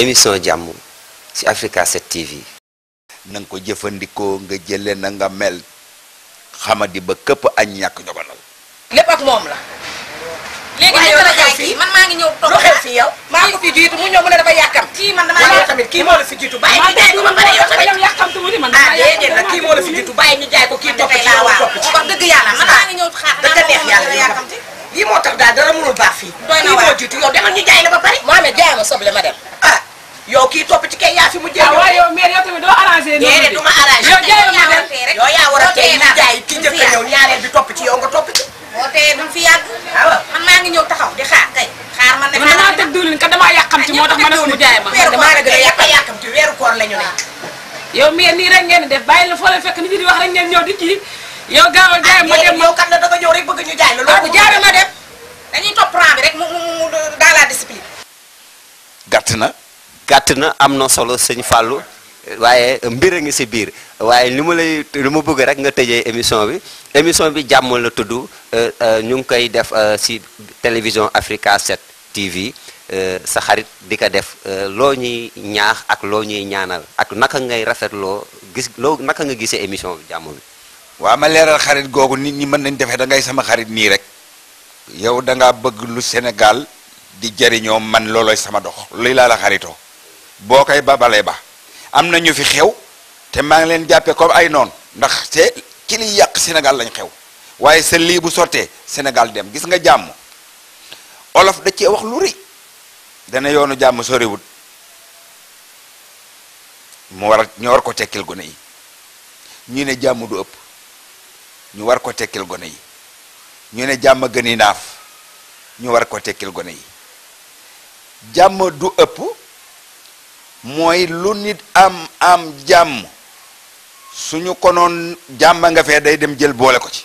émission jàmm ci Africa 7 TV. na nga ko jëfandikoo nga jële na nga mel xamadi ba këpp añ ñàkk jogonal lépp ak moom la. léegi waaye ñu yow la lu jaay xew fii? kii man maa ngi ñëw toog lu xew fii yow maa ngi fi jiitu mu ñëw mu ne dafa yàkkam kii man damaa waaye yow yàkkam tamit kii moo la fi jiitu bàyyi ñu jaay ko ba pare yow tamit yàkkamtu mu ni man ah déedéet nag kii moo la fi jiitu bàyyi ñu jaay ko kii topp ci yow topp ci wax dëgg yàlla man maa ngi ñëw xaar dëgg neex yàlla yàkkamti lii moo tax daal dara mënul baax fii Doy na kii waar. moo jiitu yow demal ñu jaay la ba pare Mohamed jaay ma soble ma dem ah yow kii topp ci kay yaa fi mu jël ah waaye yow mère yow tamit doo arrangé noonu déedéet de. du ma arrangé yow jaay ma dem yow yaa war a tey ñu jaay ki njëkk a ñëw ñaareel bi topp ci yow nga topp ci boo tee duñ fi yàgg waaw man maa ngi ñëw taxaw di xaar kay xaar man de man damaa teg diwlin kat damaa yàqamti moo tax ma ne ko mu jaay ma. weeru koor la gën a yàq yàkkamti weeru koor la ñu ne yow mère nii rek ngeen di def bàyyi la foo leen fekk nit ñi di wax rek ngeen ñëw di kii yow gaaw a jaay ma dem ma. yow kat la da nga ñëw rek bëgg ñu jaay la waaw loolu jaay ma dem dañuy topp rang bi rek mu mu mu dans la discipline gàtt na gàtt na am na solo sëñ Fallou waaye mbir a ngi si biir waaye li ma lay li ma bëgg rek nga tëjee émission bi émission bi jàmm la tudd euh, euh, ñu ngi koy def euh, si télévision Africa 7 TV euh, sa xarit di ko def euh, loo ñuy ñaax ak loo ñuy ñaanal ak naka ngay rafetloo gis loo naka nga gisee émission bi jàmm bi. waa ma leeral xarit googu nit ñi mën nañ defee da ngay sama xarit nii rek yow da ngaa bëgg lu Sénégal di jëriñoo man looloy sama dox luy laa la xaritoo boo koy babalee ba am na ñu fi xew te maa ngi leen jàppee comme ay noon ndax te ci liy yàq Sénégal lañ xew waaye sa lii bu sottee Sénégal dem gis nga jàmm olof da cee wax lu rëy dana yoonu jàmm soriwut mu war a ñu war ko tekkil gone yi ñu ne jàmm du ëpp ñu war ko tekkil gone yi ñu ne jàmm gën yi naaf ñu war ko tekkil gone yi jàmm du ëpp mooy lu nit am am jàmm suñu konoon jàmm nga fee day dem jël boole ko ci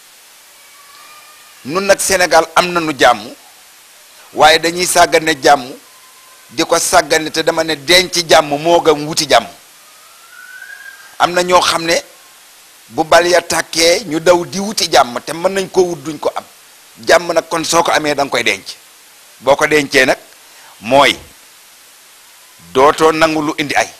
nun nag Sénégal am nañu jàmm waaye dañuy sàggane jàmm di ko sàggane te dama ne denc jàmm moo gën wuti jàmm am na ñoo xam ne bu bal ya tàkkee ñu daw di wuti jàmm te mën nañ ko wut duñ ko am jàmm nag kon soo ko amee da nga koy denc boo ko dencee nag mooy dootoo nangu lu indi ay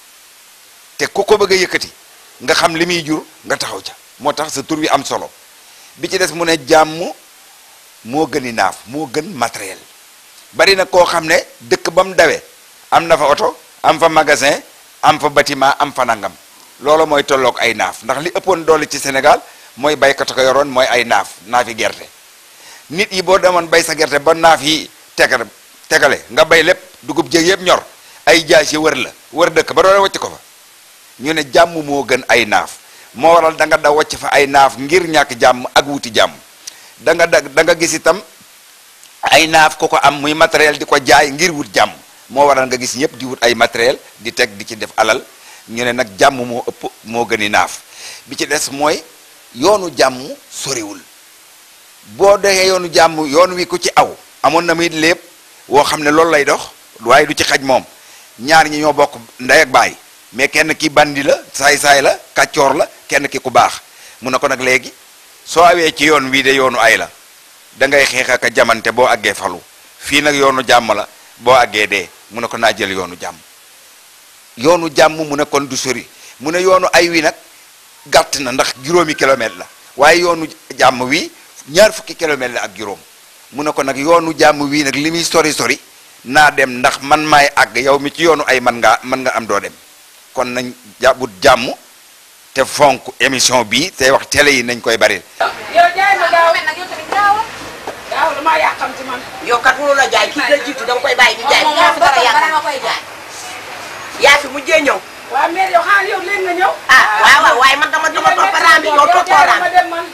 te ku ko bëgg a yëkkati nga xam li muy jur nga taxaw ca moo tax sa tur wi am solo bi ci des mu ne jàmm moo gën i naaf moo gën matériel bari na koo xam ne dëkk ba mu dawee am na fa oto am fa magasin am fa bâtiment am fa nangam loolu mooy tolloog ay naaf ndax li ëppoon doole ci Sénégal mooy baykat ko yoroon mooy ay naaf naafi gerte nit yi boo demoon bay sa gerte ba naaf yi tegal tegale nga bay lépp dugub jég yëpp ñor ay jaas yi wër la wër dëkk ba doon wacc ko fa ñu ne jàmm moo gën ay naaf moo waral da nga da wacc fa ay naaf ngir ñàkk jàmm ak wuti jàmm da nga da da nga gis itam ay naaf ko ko am muy matériel di ko jaay ngir wut jàmm moo waral nga gis ñëpp di wut ay matériel di teg di ci def alal ñu ne nag jàmm moo ëpp moo gën i naaf bi ci des mooy yoonu jàmm soriwul boo doxee yoonu jàmm yoon wi ku ci aw amoon na muy lépp woo xam ne loolu lay dox waaye du ci xaj moom ñaar ñi ñoo bokk ndey ak baay mais kenn ki bandi la saay-saay la kàccoor la kenn ki ku baax mu ne ko nag léegi soo awee ci yoon wii de yoonu ay la da ngay xeex ak a jamante boo àggee falu fii nag yoonu jàmm la boo àggee dee mu ne ko naa jël yoonu jàmm yoonu jàmm mu ne kon du sori mu ne yoonu ay wi nag gàtt na ndax juróomi kilomètre la waaye yoonu jàmm wi ñaar fukki kilomètre la ak juróom mu ne ko nag yoonu jàmm wii nag li muy sori sori naa dem ndax man maay àgg yow mi ci yoonu ay man ngaa mën nga am doo dem kon nañ jàpput jàmm te fonk émission bi te wax télé yi nañ koy bari yow jaay ma gaaw gaaw damaa yàqamti man. yow kat mënu la jaay kii la jiitu da nga koy bàyyi ñu jaay yaa fi dara yàq yaa fi mujjee ñëw waa mère yow xaaral yow léegi nga ñëw. ah waaw waaw waaye man dama dama topp raam bi yow toppoo raam ma dem man.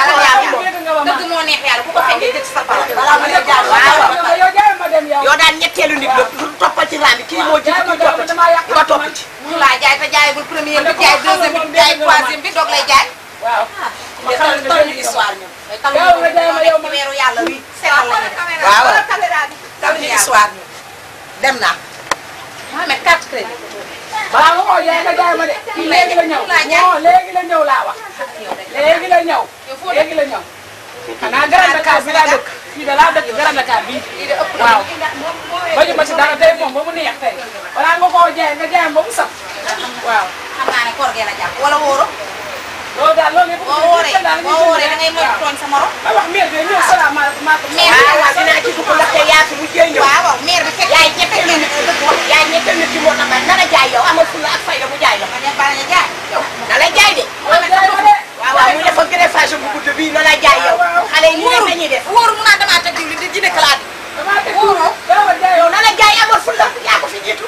dëgg moo neex yàlla ku ko fekkee jël sa pala balaa ma lay jaay waaw waaw yow jaay ma dem yow. yow daan ñetteelu nit la lu toppal ci raam bi kii moo jiitu kii topp ci nga topp ci mu laa jaay te jaayagul premier bi jaay deuxième bi jaay troisième bi doog lay jaay waaw. ma mais xamal tal ne tal benn histoire ñun Yow nga jaay ma yow ma- weeru yàlla wi seetal la ñu waaw waaw tal tam histoire ñu dem naa Mohamed carte crédit balaa nga koo jaay nga jaay ma de. kii léegi la ñëw non léegi la ñëw laa wax. léegi la ñëw. léegi la ñëw. xanaa Grand Dakar bi laa dëkk. fii de laa dëkk Grand Dakar bii. waaw. bañu ma ci dara tey moom moom ba mu neex tey balaa nga koo jaay nga jaay ba mu saf waaw xam naa ne koor gee la jàpp wala wóoro loolu daal loolu yëpp boo wóoree boo wóoree da ngay moytu tooñ sa morom ma wax mère bi ñëw salaamaaleykum maa ko Mère waaw waaw dinaa ci dugg ndaxte yaa fi mujjee ñëw. waaw waaw maire bi fekk yaay ñetteel na nit ki dëgg wax yaay ñetteel nit ki moo tax ma nana jaay yow amal fulla ak fayda mu jaay la ma def bala nga jaay yow na la jaay de waaw waaw mu defa greffage bu gudd bii na la jaay yow xale yi nii def nañuy def wóoru mu naan damaa teg diwlin di jine kalaat damaa teg wóoroo dama jaay yow na la jaay amal fulla yaa ko fi jiitu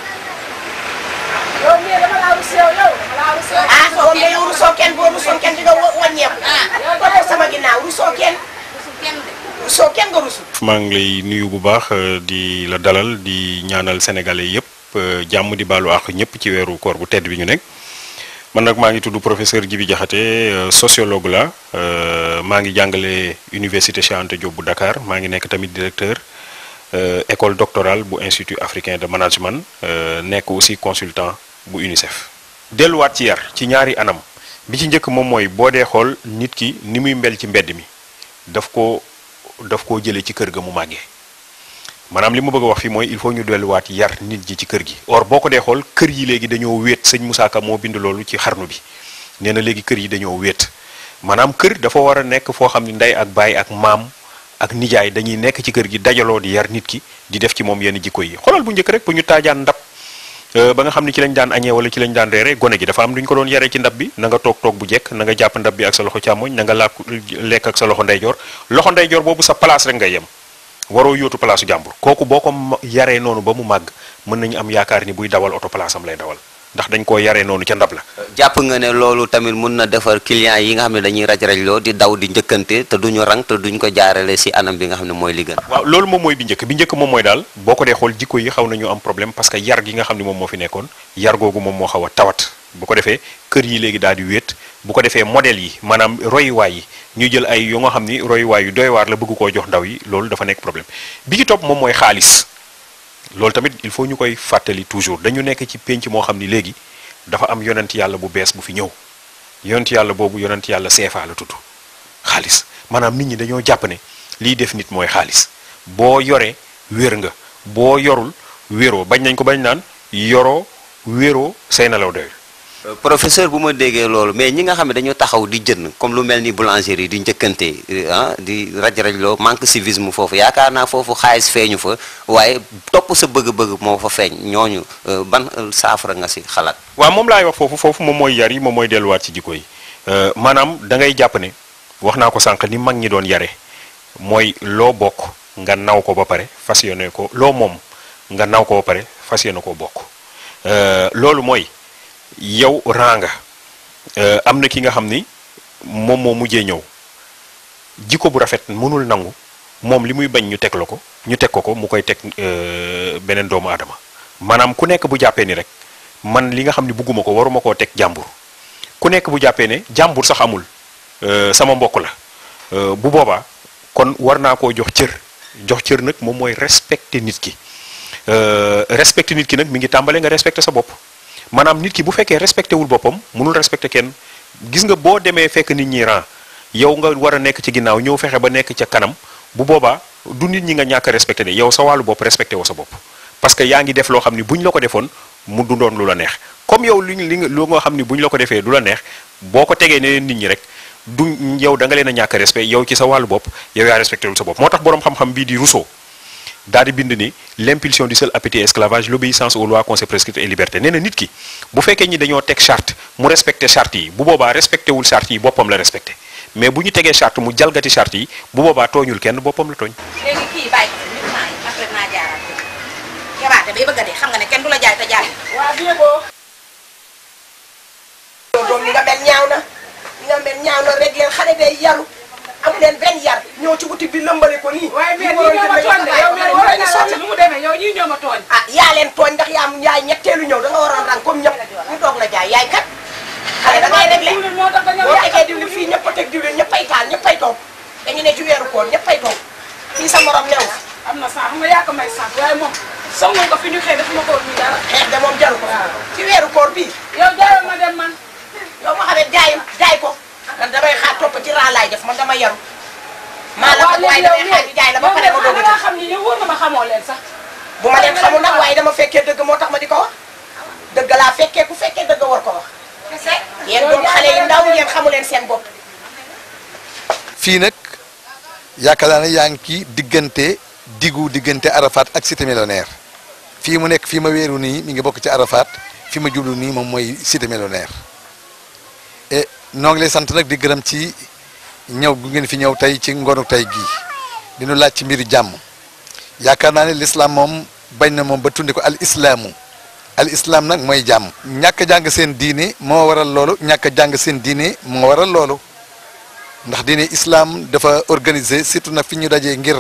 yow mère dama laa rus yow yow dama laa rus yow ah moom de yow rusoo kenn boo rusoo kenn di nga wa- wàññeeku topp sama ginnaaw rusoo kenn kenn de rusoo kenn nga rusul maa ngi lay nuyu bu baax euh, di la dalal di ñaanal sénégalais yëpp euh, jàmm di baalu àq ñëpp ci weeru koor bu tedd bi ñu nekk man nag maa ngi tudd professeur Djibi Diakhaté euh, sociologue la euh, maa ngi jàngale université Cheikh Anta Diop bu Dakar maa ngi nekk tamit directeur euh, école doctorale bu institut africain de management euh, nekk aussi consultant bu UNICEF. delluwaat ci yar ci ñaari anam bi ci njëkk moom mooy boo dee xool nit ki ni muy mbel ci mbedd mi daf ko daf koo jëlee ci kër ga mu màggee maanaam li ma bëgg a wax fii mooy il faut ñu delluwaat yar nit ji ci kër gi. or boo ko dee xool kër yi léegi dañoo wéet sëñ Moussa Ka moo bind loolu ci xarnu bi nee na léegi kër yi dañoo wéet maanaam kër dafa war a nekk foo xam ne ndey ak baay ak maam ak nijaay dañuy nekk ci kër gi dajaloo di yar nit ki di def ci moom yenn jikko yi xoolal bu njëkk rek bu ñu taajaan ndab euh, ba nga xam ne ci lañ daan añee wala ci lañ daan reere gone gi dafa am lu ñu ko doon yaree ci ndab bi na nga toog toog bu jekk na nga jàpp ndab bi ak sa loxo càmmoñ na nga laak lekk ak sa loxo ndeyjoor loxo ndeyjoor boobu sa place rek ngay yem waroo yóotu palaasu jàmbur kooku boo ko ma- yaree noonu ba mu màgg mën nañu am yaakaar ni buy dawal oto place am lay dawal ndax dañ koo yaree noonu ca ndab la jàpp nga ne loolu tamit mun na defar client yi nga xam ne dañuy raj rajloo di daw di njëkkante te duñu rang te duñ ko jaarale si anam bi nga xam ne mooy li gën waaw loolu moom mooy bi njëkk bi njëkk moom mooy daal boo ko dee xool jikko yi xaw nañu am problème parce que yar gi nga xam ne moom moo fi nekkoon yar googu moom moo xaw a tawat bu ko defee kër yi léegi daal di wéet bu ko defee modèle yi maanaam royuwaay yi ñu jël ay yu nga xam ni royuwaay yu doy waar la bëgg koo jox ndaw yi loolu dafa nekk problème bi ci topp moom mooy xaalis loolu tamit il faut ñu koy fàttali toujours dañu nekk ci pénc moo xam ni léegi dafa am yonent yàlla bu bees bu fi ñëw yonent yàlla boobu yonent yàlla seefaa la tudd xaalis maanaam nit ñi dañoo jàpp ne liy def nit mooy xaalis boo yoree wér nga boo yorul wéroo bañ nañ ko bañ naan yoroo wéroo say nelaw doyul Euh, professeur bu ma déggee loolu mais ñi nga xam ne dañoo taxaw di jënd comme lu mel ni boulangerie di njëkkante ah di raj rajloo manque civisme foofu yaakaar naa foofu xaalis feeñu fa waaye topp sa bëgg-bëgg moo fa feeñ ñooñu euh, ban euh, saafara nga si xalaat waaw moom laay wax foofu foofu moom mooy yar yi moom mooy delluwaat ci jikko yi Euh, maanaam da ngay jàpp ne wax naa ko sànq ni mag ñi doon yare mooy loo bokk nga naw ko ba pare fas yéene ko loo moom nga naw ko ba pare fas yéene koo bokk Euh, loolu mooy yow ranga euh, am na ki nga xam ni moom moo mujjee ñëw jikko bu rafet mënul nangu moom li muy bañ ñu teg la ko ñu teg ko ko mu koy teg euh, beneen doomu aadama maanaam ku nekk bu jàppee ni rek man li nga xam ni bugguma ko waruma koo teg jàmbur ku nekk bu jàppee ne jàmbur sax amul euh, sama mbokk la euh, bu boobaa kon war naa koo jox cër jox cër nag moom mooy respecter nit ki Euh, respecter nit ki nag mi ngi tàmbale nga respecter sa bopp maanaam nit ki bu fekkee respecté wul boppam mënul respecter kenn gis nga boo demee fekk nit ñi ran yow nga war a nekk ci ginnaaw ñëw fexe ba nekk ca kanam bu boobaa du nit ñi nga ñàkk a respecté de yow sa wàllu bopp respecté woo sa bopp parce que yaa ngi def loo xam ni bu ñu la ko defoon mu du doon lu la neex comme yow li li nga lu nga xam ni bu ñu la ko defee du la neex boo ko tegee ne nit ñi rek du yow da nga leen a ñàkk a respect yow ci sa wàllu bopp yow yaa respecté wul sa bopp moo tax boroom xam-xam bii di Rousseau daal di bind ni l'impulsion du seul appétit esclavage l'obéissance aux lois qu'on s'est prescrites et liberté nee na nit ki bu fekkee ñi dañoo teg charte mu respecté charte yi bu boobaa respecté wul charte yi boppam la respecté mais bu ñu tegee charte mu jalgati charte yi bu boobaa tooñul kenn boppam la tooñ léegi kii bàyyi ko nit naa yi après naa jaaraat ko kebaate bay bëgg a dee xam nga ne kenn du la jaay te jaay waa bien boo yow doom li nga mel ñaaw na li nga mel ñaaw na rek leen xale day yaru amu leen benn yar ñëw ci boutique bi lëmbale ko nii waaye li mère waroon ñii ñoo ma jënd tooñ de yow mère waroon waroon ñu naa sotti la nu mu demee yow ñii ñoo ma tooñ ah yaa leen tooñ ndax yaa yaay ñetteelu ñëw da nga waroon rang comme ñëpp ñu doog la jaay yaay kat xale da ngay réglé diwlin moo tax dañoo boo yàq tegee diwlin fii ñëpp a teg diwlin ñëppay taal ñëppay toog dañu ne ci weeru koor ñëppay toog fii sa morom new fi am na sax xam nga yaa ko may sant waaye moom songu ko fi ñu xëy dafa ma ko ñu dara xeex de moom jaru ko ci weeru koor bii yow jaayoo ma dem man yow ma xamee jaay jaay ko man damay xaar topp ci raa laay def man dama yaru maa la ko waaye damay xaar ñu jaay la ba pare ma doog a nga xam ni yow wóor na ma xamoo leen sax bu ma leen xamul nag waaye waaye dama fekkee dëgg moo tax ma di ko wax dëgg laa fekkee ku fekkee dëgg war ko wax kese yéen doon xale yu ndaw ngeen xamu leen seen bopp fii nag yaakaar naa ne yaa ngi ci diggante diggu diggante Arafat ak cité millionnaire fii mu nekk fii ma wéeru nii mi ngi bokk ci Arafat fi ma jublu nii moom mooy cité millionnaire et noo ngi lay sant nag di gërëm ci ñëw gu ngeen fi ñëw tey ci ngoonu tey gii di nu laaj ci mbiru jàmm yaakaar naa ne l'islam moom bañ na moom ba tundi ko al islaamu al islam nag mooy jàmm ñàkk a jàng seen diine moo waral loolu ñàkk a jàng seen diine moo waral loolu ndax diine islam dafa organiser surtout nag fi ñu dajee ngir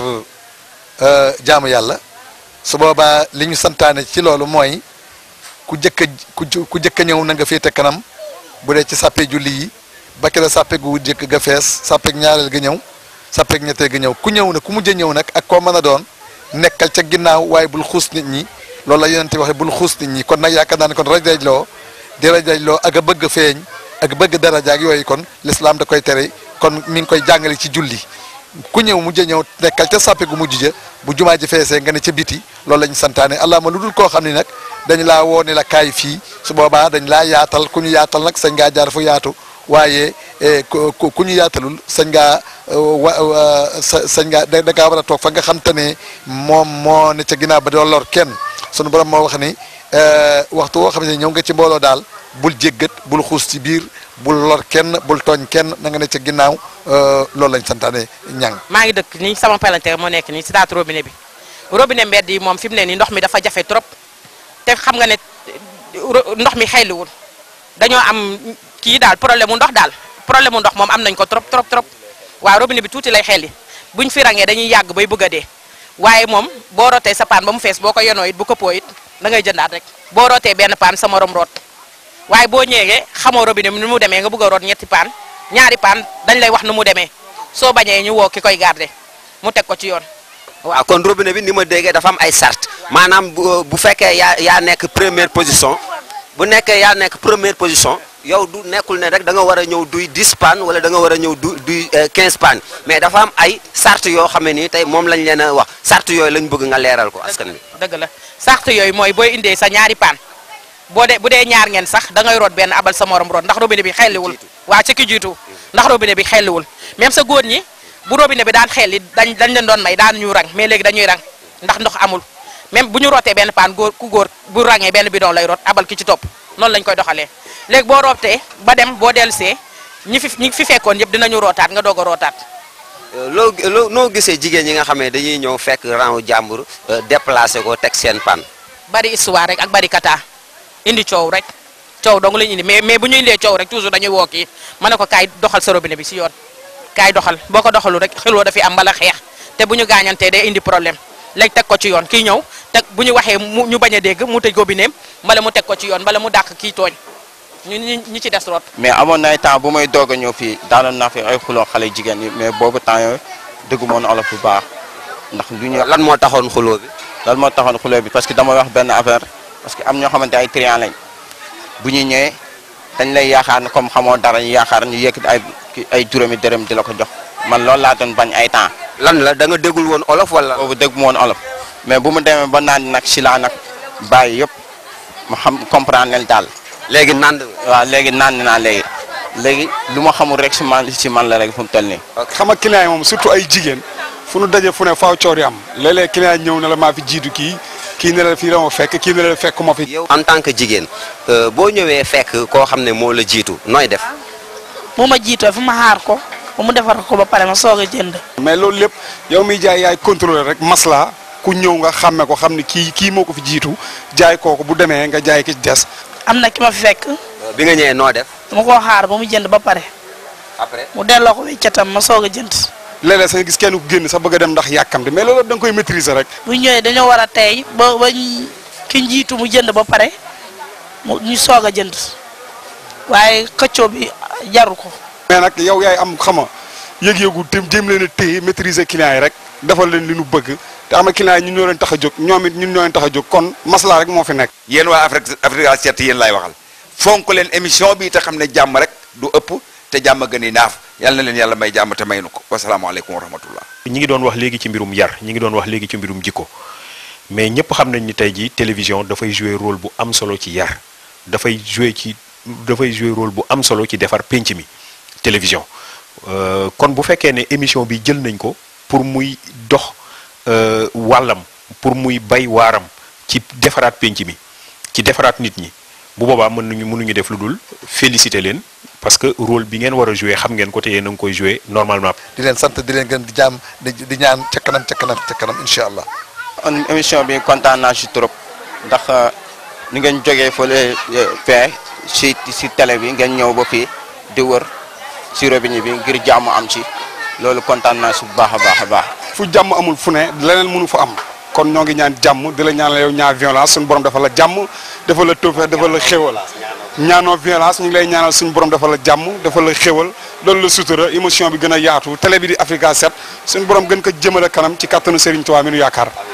jaamu yàlla su boobaa li ñu santaane ci loolu mooy ku jëkk a ku ku jëkk a ñëw na nga féete kanam bu dee ci sàppe julli yi ba kera sàppe gu jëkk ga fees sàppe ñaareel ga ñëw sàppe ñetteel ga ñëw ku ñëw na ku mujj a ñëw nag ak koo mën a doon nekkal ca ginnaaw waaye bul xuus nit ñi loolu la yonente waxe bul xuus nit ñi kon nag yaakaar naa ne kon raj raj loo di raj raj loo ak a bëgg feeñ ak bëgg daraja ak yooyu kon l'islam da koy tere kon mi ngi koy jàngale ci julli ku ñëw mujj a ñëw nekkal ca sàppe gu mujj ja bu jumaa ji feesee nga ne ca biti loolu la ñu santaane allahuma lu dul koo xam ne nag dañ laa woo ne la kaay fii su boobaa dañ laa yaatal ku ñu yaatal nag sañ ngaa jaar fu yaatu waaye ku ku ñu yaatalul sañ ngaa wa sa sañ ngaa da ngaa war a toog fa nga xam te ne moom moo ne ca ginnaaw ba doo lor kenn sunu borom moo wax ni waxtu woo xam ne ñëw nga ci mbooloo daal bul jéggat bul xuus ci biir bul lor kenn bul tooñ kenn na nga ne ca ginnaaw loolu lañ santaane ñang maa ngi dëkk nii sama palanteer moo nekk nii si taatu robinet bi robinet mbedd yi moom fi mu ne nii ndox mi dafa jafe trop te xam nga ne ndox mi xayliwul dañoo am kii daal problème mu ndox daal problème mu ndox moom am nañ ko trop trop trop waaw robinet bi tuuti lay xelli buñ fi rangee dañuy yàgg bay bëgg a dee waaye moom boo rootee sa paan ba mu fees boo ko yonoo it bu këppoo it da ngay jëndaat rek boo rootee benn paan sa morom root waaye boo ñëwee xamoo robinet bi nu mu demee nga bëgg a root ñetti paan ñaari paan dañ lay wax nu mu demee soo bañee ñu woo ki koy garder mu teg ko ci yoon waaw kon robinet bi ni ma déggee dafa am ay sart maanaam bu bu fekkee yaa yaa nekk première position bu nekkee yaa nekk première position yow du nekkul ne rek da nga war a ñëw duy 10 pannes wala da nga war a ñëw du duy 15 pannes mais dafa am ay sart yoo xam ne nii tey moom lañ leen a wax sart yooyu lañ bëgg nga leeral ko askan bi dëgg la sart yooyu mooy booy indee sa ñaari paan boo dee bu dee ñaar ngeen sax da ngay root benn abal sa morom root ndax robinet bi xelliwul waa ci ki jiitu ndax robinet bi xelliwul même sa góor ñi bu robinet bi daan xelli dañ dañ leen doon may daan ñu rang mais léegi dañuy rang ndax ndox amul même bu ñu rootee benn paan góor ku góor bu rangee benn bidon lay root abal ki ci topp noonu lañ koy doxalee léegi boo rootee ba dem boo dellusee ñi fi ñi fi fekkoon yëpp dinañu rootaat nga doog a rootaat loo loo noo gisee jigéen ñi nga xam ne dañuy ñëw fekk rang jàmbur déplacé ko teg seen pan bari histoire rek ak bari kata indi coow rek coow dong lañu indi mais mais bu ñu indee coow rek toujours dañuy woo kii ma ne ko kaay doxal sa robinet bi si yoon kaay doxal boo ko doxalu rek xiloo dafi am mbala xeex te bu ñu gaañantee day indi problème léegi teg ko ci yoon kii ñëw teg bu ñu waxee mu ñu bañ a dégg mu tëj robineem mbala mu teg ko ci yoon mbala mu dàq kii tooñ ñu ñi ñi ci des root mais amoon na ay temps bu may doog a ñëw fii daanoon naa fi ay xuloo xale jigéen yi mais boobu temps yooyu dëggu moon olof bu baax ndax lu ñu lan moo taxoon xuloo bi lan moo taxoon xuloo bi parce que dama wax benn affaire parce que am ñoo xamante ay trian lañ bu ñu ñëwee dañ lay yaakaar ne comme xamoo dara ñu yaakaar ñu yëkkati ay ay juróomi dërëm di la ko jox man loolu laa doon bañ ay temps lan la da nga déggul woon olof wala boobu dégg mu woon olof mais bu mu demee ba naan nag si laa nag bàyyi yëpp ma xam comprendre leen daal léegi nand waaw léegi naan naa léegi léegi lu ma xamul rek si man si man la rek fu mu toll nii xam nga client yi moom surtout ay jigéen fu nu daje fu ne faaw coor yi am léeg-léeg client ñëw na la maa fi jiitu kii kii ne la fii la ma fekk kii ne la fekk ma fi. yow en tant que jigéen boo ñëwee fekk koo xam ne moo la jiitu nooy def. bu ma jiitoo fu ma xaar ko ba mu defar ko ba pare ma soog a jënd. mais loolu lépp yow miy jaay yaay contrôler rek masla ku ñëw nga xàmme ko xam ne kii kii moo ko fi jiitu jaay kooku bu demee nga jaay ki des. am na ki ma fi fekk. bi nga ñëwee noo def. dama koo xaar ba mu jënd ba pare. après mu delloo ko weccatam ma soog a jënd. léeg-léeg sax nga gis kenn ku génn sax bëgg a dem ndax yàkkamti mais loolu da nga koy maîtriser rek. bu ñëwee dañoo war a tey ba ba ki njiitu mu jënd ba pare mu ñu soog a jënd waaye xëccoo bi jaru ko. mais nag yow yaay am xama yëg-yëgu te jéem leen a téye maîtriser client yi rek defal leen li nu bëgg te am na client yi ñun ñoo leen tax a jóg ñoom it ñun ñoo leen tax a jóg kon masla rek moo fi nekk. yéen waa Afrique Africa 7 yéen laay waxal fonk leen émission bi te xam ne jàmm rek du ëpp te jàmm gën i naaf yal na leen yàlla may jàmm te may nu ko wasalaamaaleykum wa rahmatullah ñi ngi doon wax léegi ci mbirum yar ñi ngi doon wax léegi ci mbirum jikko mais ñëpp xam nañ ni tey jii télévision dafay jouer rôle bu am solo ci yar dafay jouer ci dafay jouer rôle bu am solo ci defar pénc mi télévision Euh, kon bu fekkee ne émission bi jël nañ ko pour muy dox euh, wàllam pour muy bay waaram ci defaraat pénc mi ci defaraat nit ñi bu boobaa mën nañu mënuñu def lu dul féliciter leen parce que rôle bi ngeen war a jouer xam ngeen ko te yéen a ngi koy jouer normalement. di leen sant di leen gën di jaam di di ñaan ca kanam ca kanam ca kanam incha allah. on émission bi kontaan naa si trop ndax ni ngeen jógee fële fee si si télé bi ngeen ñëw ba fii di wër si robinet bi ngir jàmm am ci loolu kontaan naa si bu baax a baax a baax. fu jàmm amul fu ne leneen mënu fa am kon ñoo ngi ñaan jàmm di la ñaan yow ñaar violence suñu borom dafa la jàmm dafa la tawfeex dafa la xéwal ñaanoo violence ñu ngi lay ñaanal suñu borom dafa la jàmm dafa la xéwal loolu la sutura émotion bi gën a yaatu télé bi di Africa 7 suñu borom gën ko jëmale kanam ci kattanu Serigne Touba mi nu yaakaar